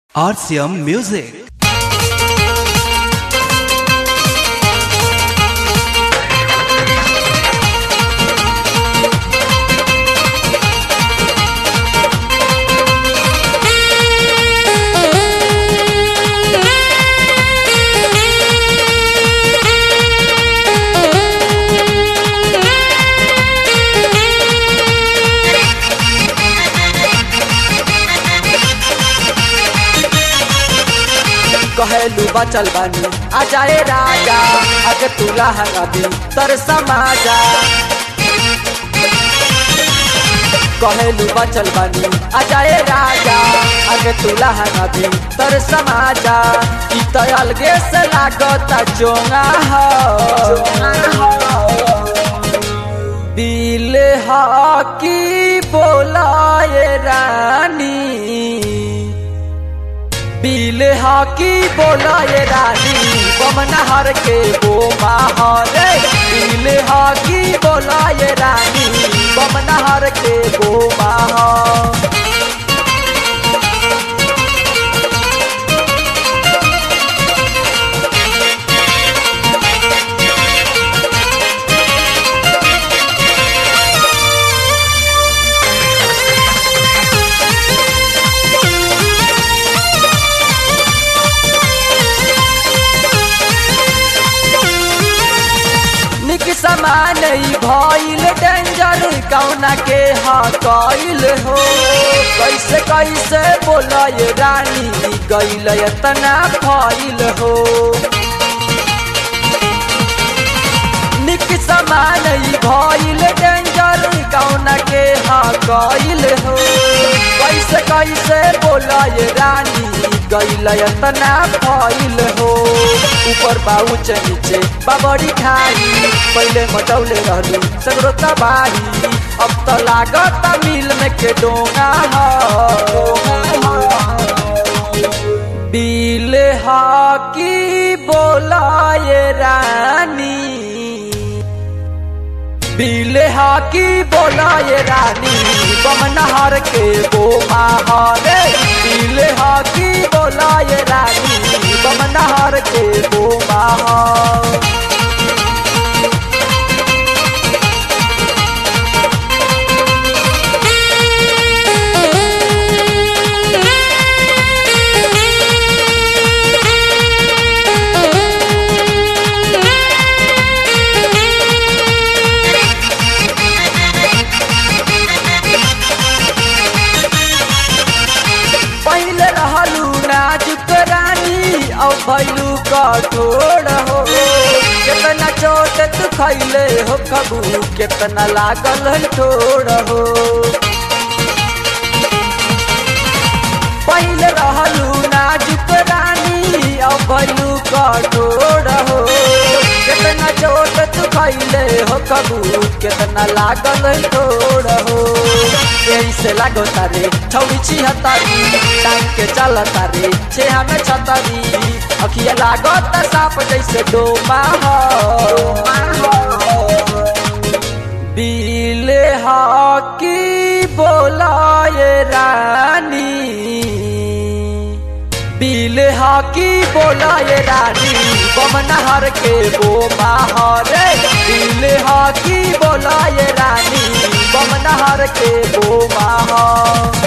RCM Music. कहेलू बचल बानी आ जाए राजा अगे तुला हंगाबी तर समाजा कहेलू बचल बानी आ जाए राजा अगे तुला हंगाबी तर समाजा ई तो अलगे से लागता चोंगा हो दिल हाकी बोलाए रानी बिल हाकी बोलाए रानी बमनहर के वो माहौरे बिल हाकी बोलाए रानी बमनहर के वो माहौर निक समान ई भइल डेंजर कौना के हा कइल हो कैसे कैसे बोलय रानी गइल एतना फइल हो निक समान ई भइल डेंजर कौना के हा कइल हो कैसे कैसे बोलय रानी गइल एतना फइल हो ऊपर बाउच नीचे बाबरी खाई पहले मटौले रहलू सगरो तबाही अब तो लागत मिल में के डोंगा हो बिल हाकी बोलाए रानी बिल हाकी बोलाए रानी बमनहर के वो माहौरे बिल हाकी बोलाए रानी बमनहर के वो माहौर पहले रहलू नाजुक रानी अब भैलू कठोर हो कितना चोट तू खैले हो कबू कितना लागल है ठोर हो पहले रहलू नाजुक रानी अब भैलू कठोर हो कितना चोट तू खैले हो कबू कितना लागल है ठोर हो यही से लागो तारे छौड़ी छिहत्तरी टांग के चल तारे छे हमें छतरी अखिया लागो त साप जैसे डोमा हो बिल हाकी बोलाए रानी बिल हाकी बोलाए रानी बमनहर के वो माहौरे बिल हाकी बोलाए रानी बमनहर के वो माहौर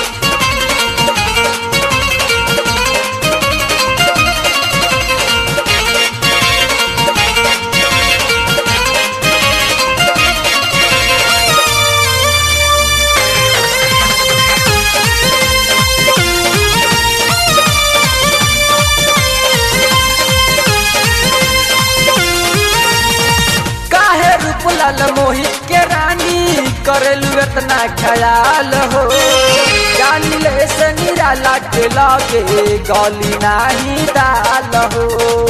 काहे रूपलाल मोहित के रानी करेलू इतना ख्याल हो जानी ले से निराला के लागे गली नाही दाल हो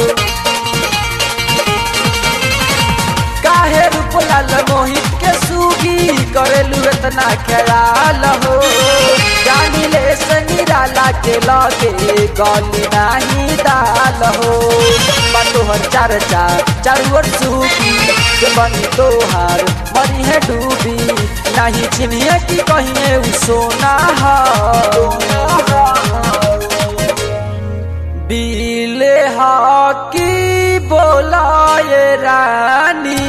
काहे रूपलाल मोहित के सूगी करेलू इतना ख्याल हो जानी ले से निराला के लागे गली नाही दाल हो तोहर चार चार चारू ओर सूगी के बनी तोहार मरी है डूबी नहीं चिन्हिए कि कहिए उ सोना हो बीले हाकी बोलाए रानी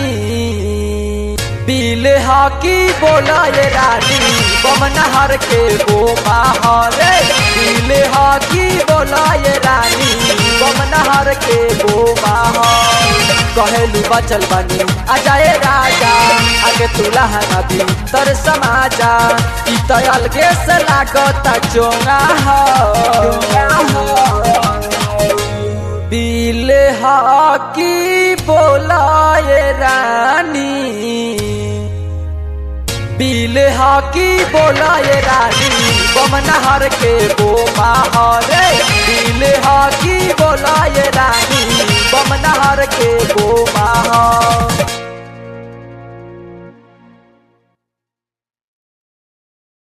बीले हाकी बोलाए रानी बमनहर के गो माहौले बीले हाकी बोलाए रानी बमनहर के गो माहौल कहेलू बचल बनी आ जाए राजा आगे तुला नदी तर समाजा ई तो अलगे से लागत चोंगा हो बीले हाकी बोलाए रानी बीले हाकी बोलाए रानी बमनहर के गो माहौले बीले हाकी बोलाए रानी बमनहर के गो माहौल